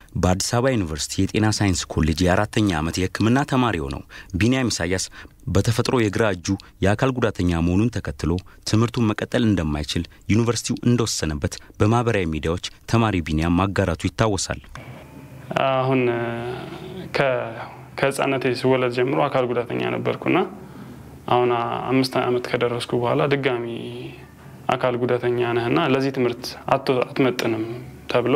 በአዲስ አበባ ዩኒቨርሲቲ የጤና ሳይንስ ኮሌጅ የአራተኛ ዓመት የሕክምና ተማሪ ሆነው ቢንያም ኢሳያስ በተፈጥሮ የግራ እጁ የአካል ጉዳተኛ መሆኑን ተከትሎ ትምህርቱን መቀጠል እንደማይችል ዩኒቨርሲቲው እንደወሰነበት በማህበራዊ ሚዲያዎች ተማሪ ቢንያም ማጋራቱ ይታወሳል። አሁን ከህፃነቴ ስወለድ ጀምሮ አካል ጉዳተኛ ነበርኩና አሁን አምስት ዓመት ከደረስኩ በኋላ ድጋሚ አካል ጉዳተኛ ነህና ለዚህ ትምህርት አትመጥንም ተብሎ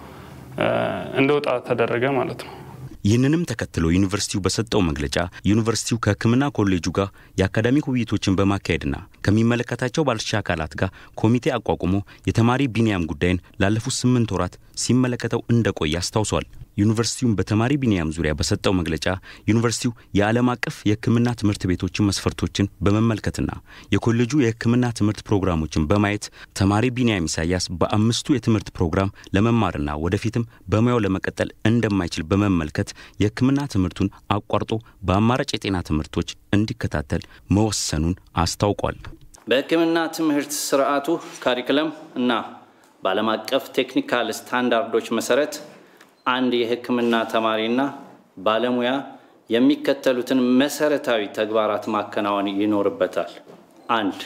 እንደወጣ ተደረገ ማለት ነው። ይህንንም ተከትሎ ዩኒቨርሲቲው በሰጠው መግለጫ ዩኒቨርሲቲው ከሕክምና ኮሌጁ ጋር የአካዳሚክ ውይይቶችን በማካሄድና ከሚመለከታቸው ባለድርሻ አካላት ጋር ኮሚቴ አቋቁሞ የተማሪ ቢንያም ጉዳይን ላለፉት ስምንት ወራት ሲመለከተው እንደቆየ አስታውሷል። ዩኒቨርሲቲውን በተማሪ ቢንያም ዙሪያ በሰጠው መግለጫ ዩኒቨርሲቲው የዓለም አቀፍ የሕክምና ትምህርት ቤቶችን መስፈርቶችን በመመልከትና የኮሌጁ የሕክምና ትምህርት ፕሮግራሞችን በማየት ተማሪ ቢንያም ኢሳያስ በአምስቱ የትምህርት ፕሮግራም ለመማርና ወደፊትም በሙያው ለመቀጠል እንደማይችል በመመልከት የሕክምና ትምህርቱን አቋርጦ በአማራጭ የጤና ትምህርቶች እንዲከታተል መወሰኑን አስታውቋል። በሕክምና ትምህርት ስርዓቱ ካሪክለም እና በዓለም አቀፍ ቴክኒካል ስታንዳርዶች መሰረት አንድ የሕክምና ተማሪና ባለሙያ የሚከተሉትን መሰረታዊ ተግባራት ማከናወን ይኖርበታል። አንድ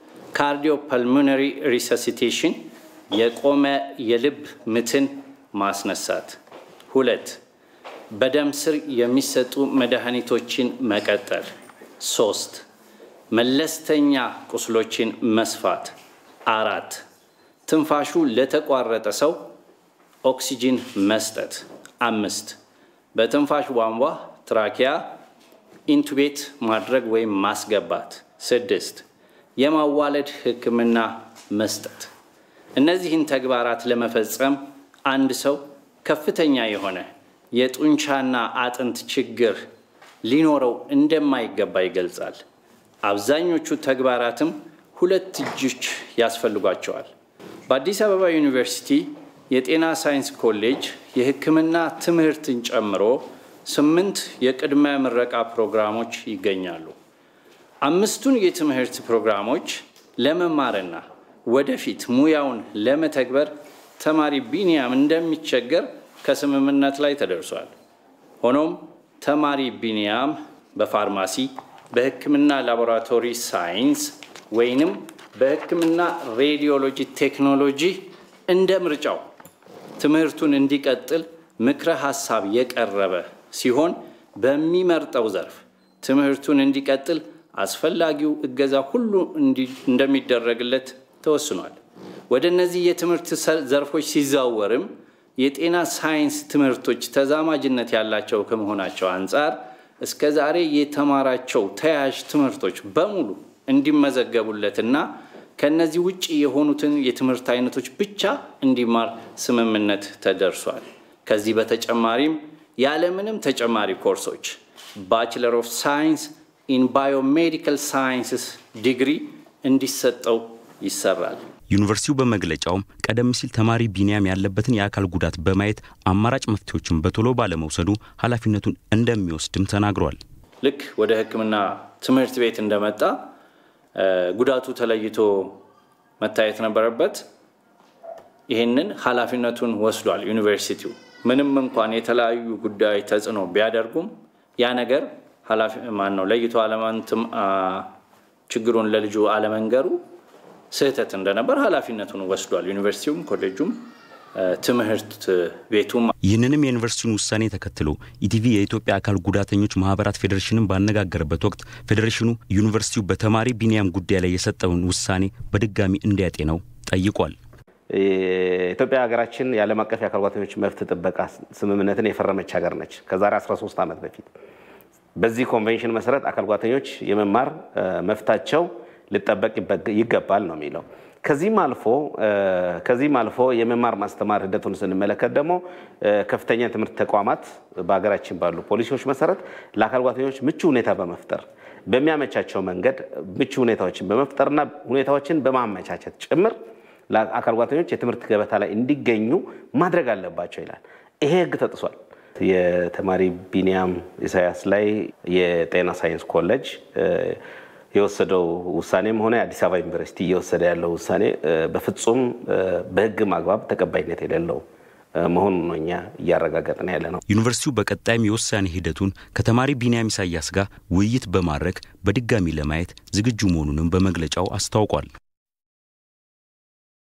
ካርዲዮፐልሞነሪ ሪሰሲቴሽን የቆመ የልብ ምትን ማስነሳት። ሁለት በደም ስር የሚሰጡ መድኃኒቶችን መቀጠል። ሶስት መለስተኛ ቁስሎችን መስፋት። አራት ትንፋሹ ለተቋረጠ ሰው ኦክሲጂን መስጠት። አምስት በትንፋሽ ቧንቧ ትራኪያ ኢንቱቤት ማድረግ ወይም ማስገባት። ስድስት የማዋለድ ሕክምና መስጠት። እነዚህን ተግባራት ለመፈጸም አንድ ሰው ከፍተኛ የሆነ የጡንቻና አጥንት ችግር ሊኖረው እንደማይገባ ይገልጻል። አብዛኞቹ ተግባራትም ሁለት እጆች ያስፈልጓቸዋል። በአዲስ አበባ ዩኒቨርሲቲ የጤና ሳይንስ ኮሌጅ የሕክምና ትምህርትን ጨምሮ ስምንት የቅድመ ምረቃ ፕሮግራሞች ይገኛሉ። አምስቱን የትምህርት ፕሮግራሞች ለመማርና ወደፊት ሙያውን ለመተግበር ተማሪ ቢንያም እንደሚቸገር ከስምምነት ላይ ተደርሷል። ሆኖም ተማሪ ቢንያም በፋርማሲ፣ በሕክምና ላቦራቶሪ ሳይንስ ወይንም በሕክምና ሬዲዮሎጂ ቴክኖሎጂ እንደ ምርጫው ትምህርቱን እንዲቀጥል ምክረ ሀሳብ የቀረበ ሲሆን በሚመርጠው ዘርፍ ትምህርቱን እንዲቀጥል አስፈላጊው እገዛ ሁሉ እንደሚደረግለት ተወስኗል። ወደ እነዚህ የትምህርት ዘርፎች ሲዛወርም የጤና ሳይንስ ትምህርቶች ተዛማጅነት ያላቸው ከመሆናቸው አንጻር እስከ ዛሬ የተማራቸው ተያያዥ ትምህርቶች በሙሉ እንዲመዘገቡለትና ከነዚህ ውጭ የሆኑትን የትምህርት አይነቶች ብቻ እንዲማር ስምምነት ተደርሷል። ከዚህ በተጨማሪም ያለምንም ተጨማሪ ኮርሶች ባችለር ኦፍ ሳይንስ ኢን ባዮሜዲካል ሳይንስስ ዲግሪ እንዲሰጠው ይሰራል። ዩኒቨርሲቲው በመግለጫውም ቀደም ሲል ተማሪ ቢንያም ያለበትን የአካል ጉዳት በማየት አማራጭ መፍትሄዎችን በቶሎ ባለመውሰዱ ኃላፊነቱን እንደሚወስድም ተናግሯል። ልክ ወደ ሕክምና ትምህርት ቤት እንደመጣ ጉዳቱ ተለይቶ መታየት ነበረበት። ይህንን ኃላፊነቱን ወስዷል ዩኒቨርሲቲው። ምንም እንኳን የተለያዩ ጉዳዮች ተጽዕኖ ቢያደርጉም ያ ነገር ማን ነው ለይቶ አለማንትም ችግሩን ለልጁ አለመንገሩ ስህተት እንደነበር ኃላፊነቱን ወስዷል። ዩኒቨርሲቲውም ኮሌጁም ትምህርት ቤቱም። ይህንንም የዩኒቨርሲቲውን ውሳኔ ተከትሎ ኢቲቪ የኢትዮጵያ አካል ጉዳተኞች ማህበራት ፌዴሬሽንን ባነጋገረበት ወቅት ፌዴሬሽኑ ዩኒቨርሲቲው በተማሪ ቢንያም ጉዳይ ላይ የሰጠውን ውሳኔ በድጋሚ እንዲያጤነው ጠይቋል። ኢትዮጵያ ሀገራችን የዓለም አቀፍ የአካል ጉዳተኞች መብት ጥበቃ ስምምነትን የፈረመች ሀገር ነች ከዛሬ 13 ዓመት በፊት። በዚህ ኮንቬንሽን መሰረት አካል ጉዳተኞች የመማር መፍታቸው ሊጠበቅ ይገባል ነው የሚለው። ከዚህም አልፎ ከዚህም አልፎ የመማር ማስተማር ሂደቱን ስንመለከት ደግሞ ከፍተኛ የትምህርት ተቋማት በሀገራችን ባሉ ፖሊሲዎች መሰረት ለአካል ጉዳተኞች ምቹ ሁኔታ በመፍጠር በሚያመቻቸው መንገድ ምቹ ሁኔታዎችን በመፍጠርና ሁኔታዎችን በማመቻቸት ጭምር ለአካል ጉዳተኞች የትምህርት ገበታ ላይ እንዲገኙ ማድረግ አለባቸው ይላል። ይሄ ሕግ ተጥሷል። የተማሪ ቢንያም ኢሳያስ ላይ የጤና ሳይንስ ኮሌጅ የወሰደው ውሳኔም ሆነ የአዲስ አበባ ዩኒቨርሲቲ እየወሰደ ያለው ውሳኔ በፍጹም በሕግ ማግባብ ተቀባይነት የሌለው መሆኑን ነው እኛ እያረጋገጥን ያለ ነው። ዩኒቨርሲቲው በቀጣይም የውሳኔ ሂደቱን ከተማሪ ቢንያም ኢሳያስ ጋር ውይይት በማድረግ በድጋሚ ለማየት ዝግጁ መሆኑንም በመግለጫው አስታውቋል።